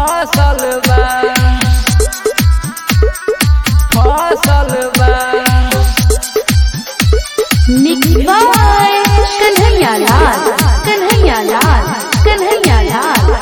फसल बा फसल बा मिक्स बाय कन्हैया लाल कन्हैया लाल कन्हैया लाल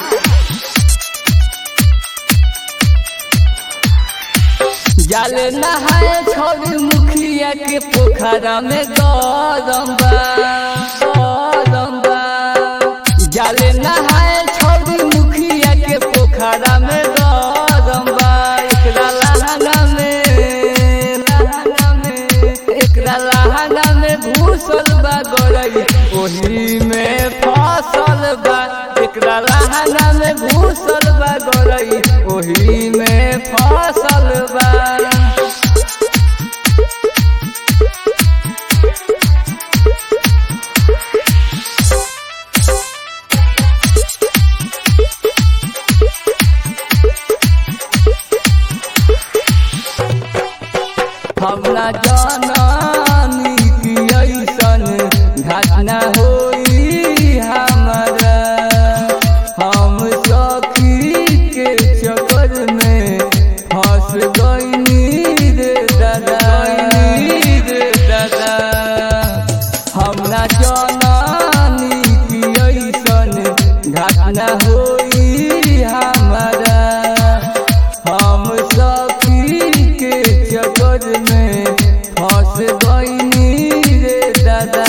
जल नहाए छोड़ मुखिया के पोखरा में गरम बा गरम बा जल नहाए छोड़ मुखिया के पोखरा में गरम बा एकरा लहंगा में लहंगा में एकरा लहंगा में घुसल बा गरई ओही में फसल बा एकरा लहंगा में घुसल बा गरई ओही में फसल बा हमरा जानी कि ऐसन घटना होई हमरा हम सखी के चक्कर में फंस गईनी रे दादा रे दादा हमरा जानी कि ऐसन घटना होई हमरा हम सखी के चक्कर में फंस गईनी रे दादा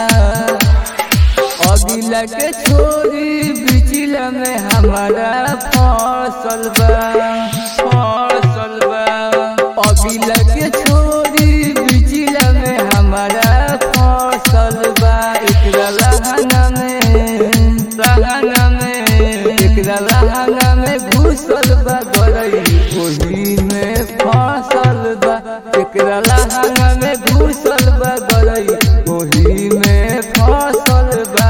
अगिला के छोरी बिचला में हमारा फसल बा फसल बा अगिला के छोरी बिचला में हमारा फसल बा एकरा लहंगा में लहंगा में एकरा लहंगा में घुसल बा गरई ओही में फसल बा एकरा लहंगा में घुसल बा गरई ओही में फसल बा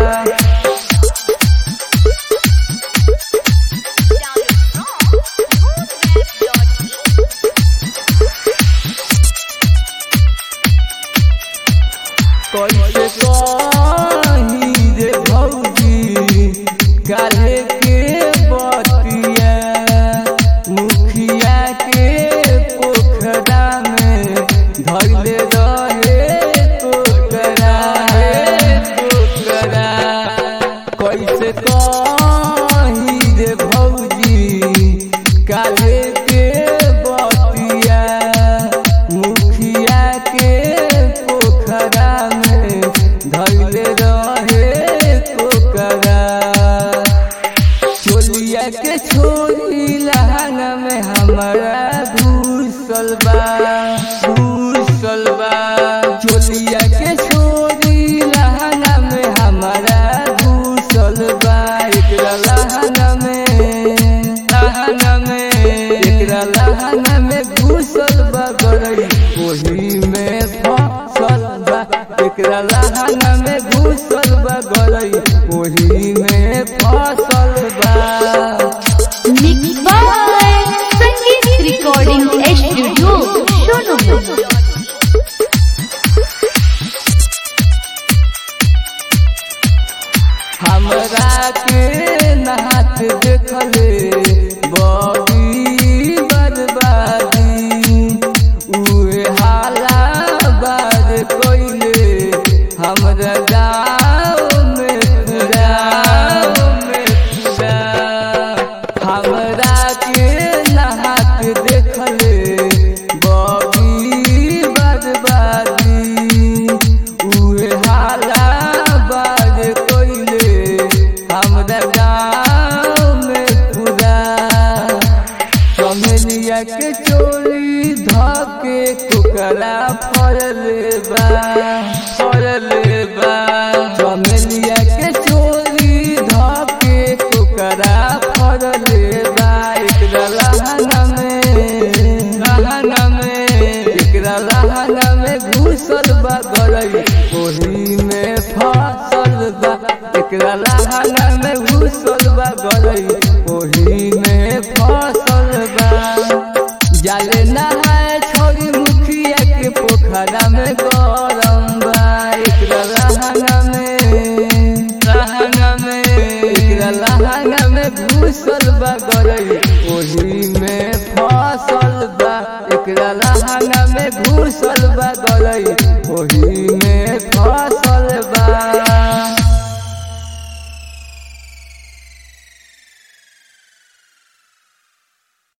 कैसे कही रे भौजी काले के बतिया मुखिया के पोखरा में धैले रहे टोकरा हे टोकरा कैसे कही रे भौजी काले के बतिया मुखिया के पोखरा में धैले रहे टोकरा चोलिया के छोरी लहंगा में हमारा घुसल बा घुसल बा चोलिया के छोरी लहंगा में हमारा घुसल बा एकरा लहंगा में लहंगा में एकरा लहंगा में घुसल बा गरई ओही में फसल बा एकरा लहंगा में घुसल बा गरई ओही में फसल बा mix by Sangeet recording studio Sonu हमरा के नहात देखले बड़ी बर्बादी उहे हाला बार कोइले हमरा गाँव में गाँव में पूरा हमरा के नहात देखले बड़ी बर्बादी उहे हाला बार कोइले हमरा गाँव में पूरा चमेलिया के चोली धके कुकरा फरले बा फरले बा चमेलिया के चोली धके कुकरा फरले बा एकरा लहंगा में लहंगा में एकरा लहंगा में घुसल बा गरई ओही में फसल बा एकरा लहंगा में घुसल बा गरई ओही में फसल बा जाले नहाए छोड़ी मुखिया के पोखरा में गरम बा एकरा लहंगा में लहंगा में एकरा लहंगा में घुस घुसल बा गरई ओही में फसल बा एकरा लहंगा में घुसल बा गरई ओही में फसल बा